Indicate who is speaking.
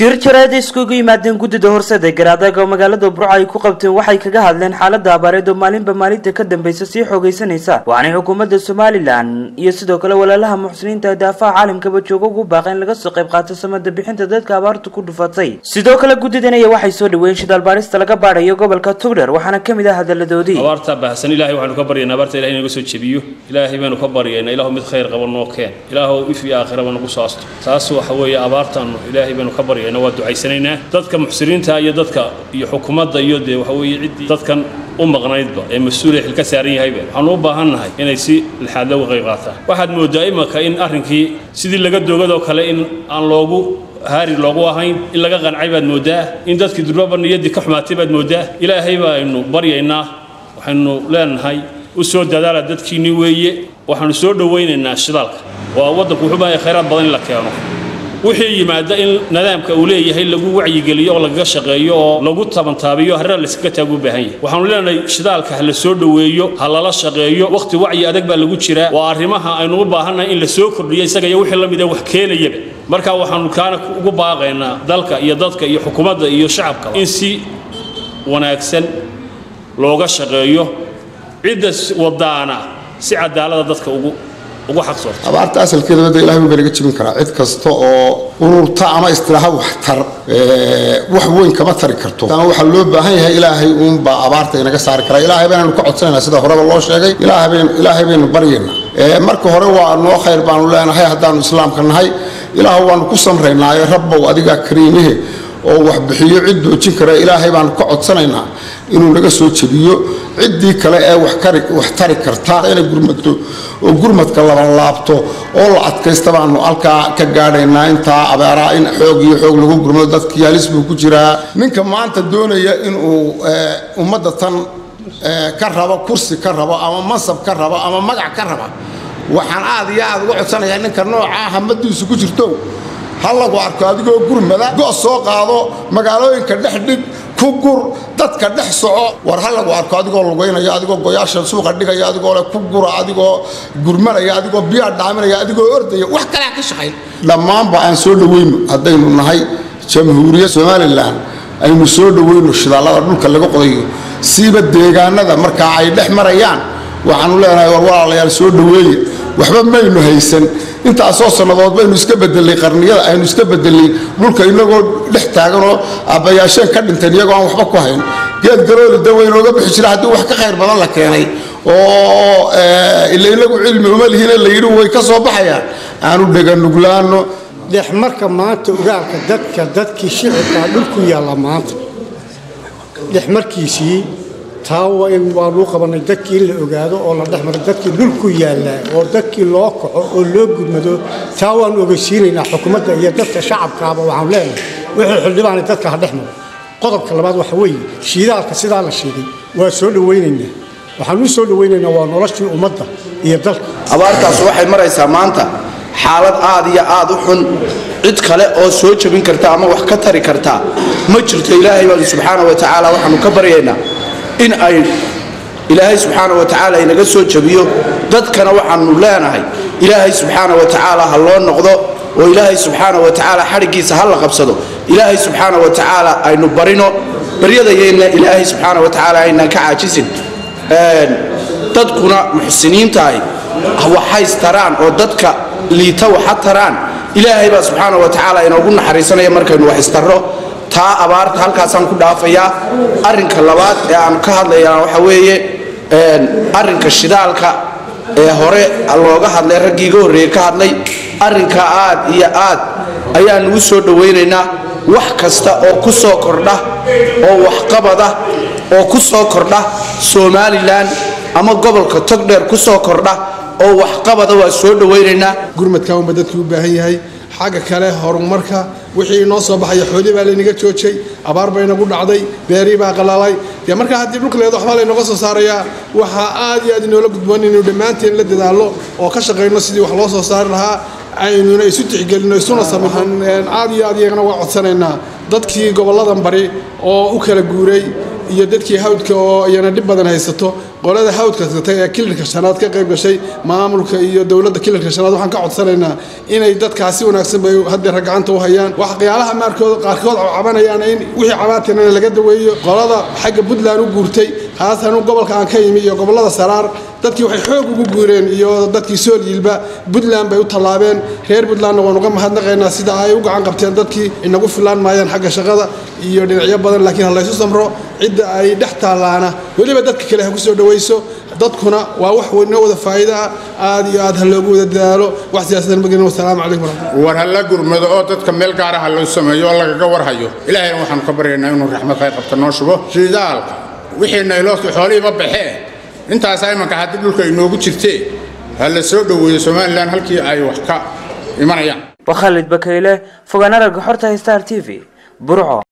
Speaker 1: shir jaraada iskugu yimaadeen guddida horseda garaadaga oo magaalada burco ay ku qabteen waxay kaga hadleen xaalada abaareed oo maalinba maalinta ka dambeysa sii xoogeysanaysa waxaanay xukuumadda somalilan iyo sidoo kale walaalaha muxsiniinta daafaha caalamkaba jooga ugu baaqeen laga soo qayb qaato samada bixinta dadka abaartu ku dhufatay sidoo kale guddidan aya waxay soo dhaweeyeen shidaal baarista laga baadhayo gobolka tugdher waxaana ka mid ah hadaladoodii
Speaker 2: abaarta baahsan ilaahay waxaanu ka baryaynaa abaarta ilahay inaga soo jebiyo ilaahay baanu ka baryaynaa ilaahu mid khayr qaba noo keen ilaahu if iyo aakhiraba nagu soo asto taas waxa weeye abaartaanu ilaahay baanu ka baryaynaa waa ducaysanaynaa dadka muxsiniinta iyo dadka iyo xukuumadda iyo dee waxa weeye ciddii dadkan u maqnaydba ee mas-uulay xil ka saaran yahayba waxaanu u baahannahay inay si lixaad looga qayb qaataan waxaad moodaa imanka in arrinkii sidii laga doogadoo kale in aan loogu haari loogu ahayn in laga qancay baad moodaa in dadkii durbaba niyaddii ka xumaatay baad moodaa ilaahay baaynu baryaynaa waxaynu leenahay u soo dadaala dadkiinni weeye waxaanu soo dhowaynaynaa shidaalka waa waddanku wuxuu baahaya khayraad badan in la keeno wixii yimaada in nidaamka uu leeyahay lagu wacyigeliyo oo lagaga shaqeeyo oo lagu tabantaabiyo harraa layskaga taagu u baahan yahay waxaanu leenahay shidaalka ha la soo dhoweeyo ha lala shaqeeyo wakhti wacyi adag baa lagu jiraa waa arrimaha aynu u baahannahay in la soo kordhiyo isaga iyo wixii la mid ee wax keenayaba marka waxaanu kaana ugu baaqaynaa dalka iyo dadka iyo xukuumadda iyo shacabka in si wanaagsan looga shaqeeyo cidda wadaana si cadaalada dadka ugu
Speaker 3: abaarta asalkeeda wada ilahay baa laga jebin karaa cid kasta oo ururta ama istilaaha waxtar wax weyn kama tari karto ama waxaa loo baahan yahay ilaahay uunbaa abaarta inaga saari karaa ilaahay baanaynu ka codsanayna sida horeba loo sheegay ilaahay baynu baryaynaa marka hore waa noo khayr baanu leenahay haddaanu islaamka nahay ilaah waanu ku samraynaaye rabbow adigaa kariimihe oo wax bixiyo cid doojin kara ilaahay baanu ka codsanaynaa inuu naga soo jebiyo ciddii kale ee wax tari karta inay gurmadto oo gurmadka labalaabto oo la adkaysta baanu halkaa ka gaadhaynaa intaa abaaraa in xoog iyo xoog lagu gurmado dadkii halis buu ku jiraa ninka maanta doonaya inuu ummadda tan ka rabo kursi ka rabo ama mansab ka rabo ama magac ka raba waxaan aad iyo aad uga codsanayaa ninka noocaa hamadiisu ku jirto ha lagu arko adigoo gurmada go' soo qaado magaalooyinka dhex dhig ku gur dadka dhex soco war ha lagu arko adigoo lugaynaya adigoo goyaasha suuqa dhigaya adigoo le ku gura adigoo gurmanaya adigoo biyaa dhaaminaya adigoo ordaya wax kalea ka shaqayn dhammaanba aan soo dhoweyno haddaynu nahay jamhuuriyad somalilan aynu soo dhoweyno shidaallada dhulka laga qodayo siiba deegaanada markaa ay dhex marayaan waxaanu leenahay war walaalayaal soo dhoweeya waxba maynu haysan intaasoo sannadood baynu iska bedelay qarniyada aynu iska bedelay dhulka inagoo dhex taaganoo aabbayaasheen ka dhinteen iyagoo aan waxba ku hayn geed garooli da waynooga bixi jira haddii wax ka khayr badan la keenay oo ila inagu cilmi uma lihine la yidhi way ka soo baxayaan aanu dheganuglaano
Speaker 4: dhexmarka maanta ogaalka dadka dadkii shicibkaa dhulku yaalla maanta dhexmarkiisii taa waa in waanuu qabanay dadkii in la ogaado oo la dhexmaro dadkii dhulku yaallaa oo dadkii loo kaco oo loo gudmado taa waanu ogeysiinaynaa xukuumadda iyo dadka shacabkaaba waxaanu leenahay wixii xildhibaanay dadka ha dhex maro qodobka labaad waxa weeye shiidaalka sidaa la sheegay waa soo dhowaynaynaa waxaanu soo dhowaynaynaa waa noloshii ummadda iyo dalka
Speaker 5: abaartaas waxay maraysaa maanta xaalad aad iyo aad u xun cid kale oo soo jebin karta ama wax ka tari karta ma jirto ilaahay baanu subxaana wa tacaala waxaanu ka baryaynaa in ay ilaahay subxaana wa tacaala inaga soo jebiyo dadkana waxaanu leenahay ilaahay subxaana wa tacaala ha loo noqdo oo ilaahay subxaana wa tacaala xadhiggiisa ha la qabsado ilaahay subxaana wa tacaala aynu barino baryadayeenna ilaahay subxaana wa tacaala aynaan ka caajisin dadkuna muxsiniintaahi waxays taraan oo dadka liita waxa taraan ilaahay baa subxaana wa tacaala inoogu naxariisanaya markaynu wax istarro taa abaarta halkaasaan ku dhaafayaa arrinka labaad ee aan ka hadlayaa waxa weeye arrinka shidaalka ee hore looga hadlay raggii iga horreeyey ka hadlay arrinka aad iyo aad ayaanu u soo dhowaynaynaa wax kasta oo ku soo kordha oo waxqabada oo ku soo kordha somalilan ama gobolka togdheer ku soo kordha oo waxqabada waa soo dhowaynaynaa
Speaker 6: gurmadkan unba dadkii u baahan yahay xagga kale horumarka wixii inoo soo baxaya xoolii baa laynaga joojay abaar bay nagu dhacday beerii baa qalalay dee markaa haddii dhulka leedo waxbaa laynoga soo saarayaa waxaa aad iyo aad inoola gudboon inaynu dhammaanteen la dadaallo oo ka shaqayno sidii wax loo soo saari lahaa aynuna isu tixgelino isuna samaxan aad iyo aad iyagana waa codsanaynaa dadkii gobolladan bari oo u kala guuray iyo dadkii hawdka oo iyana dhib badan haysato qolada hawdka gatay ee kilirka shanaad ka qayb gashay maamulka iyo dowladda kilirka shanaad waxaan ka codsanaynaa inay dadkaas si wanaagsan bay haddeer gacanta u hayaan waxyaalaha maarkood qaarkood cabanayaan in wixii cabaatina laga daweeyo qolada xagga puntland u guurtay haatan gobolka aan ka yimi iyo gobollada saraar dadkii waxay xoog ugu guureen iyo dadkii sool yiilba puntland bay u tallaabeen reer puntlandna waan uga mahadnaqaynaa sida ay u gacan qabteen dadkii inagu filaan maayaan xagga shaqada iyo dhinacyo badan laakiin ha laysu samro cidda ay dhex taallaana weliba dadka kale ha ku soo dhawayso dadkuna waa wax inoo wada faa'iida ah aad iyo aad ha loogu wada dadaalo wax siyaasadan magelin wasalaamu calaykum waraxmatullahi
Speaker 7: war ha la gurmado oo dadka meel gaara ha loo sameeyo oo lagaga warhayo ilaahayna waxaanu ka baryaynaa inuu raxmad khayr qabta noo shubo shidaalka wixii naylooska xoolihiiba baxee intaasaa imanka haddii dhulka inoogu jirtee ha la soo dhoweeyo somalilan halkii ay wax ka imanayaan
Speaker 1: waa khaalid bakayle fogaan aragga xorta star t v burco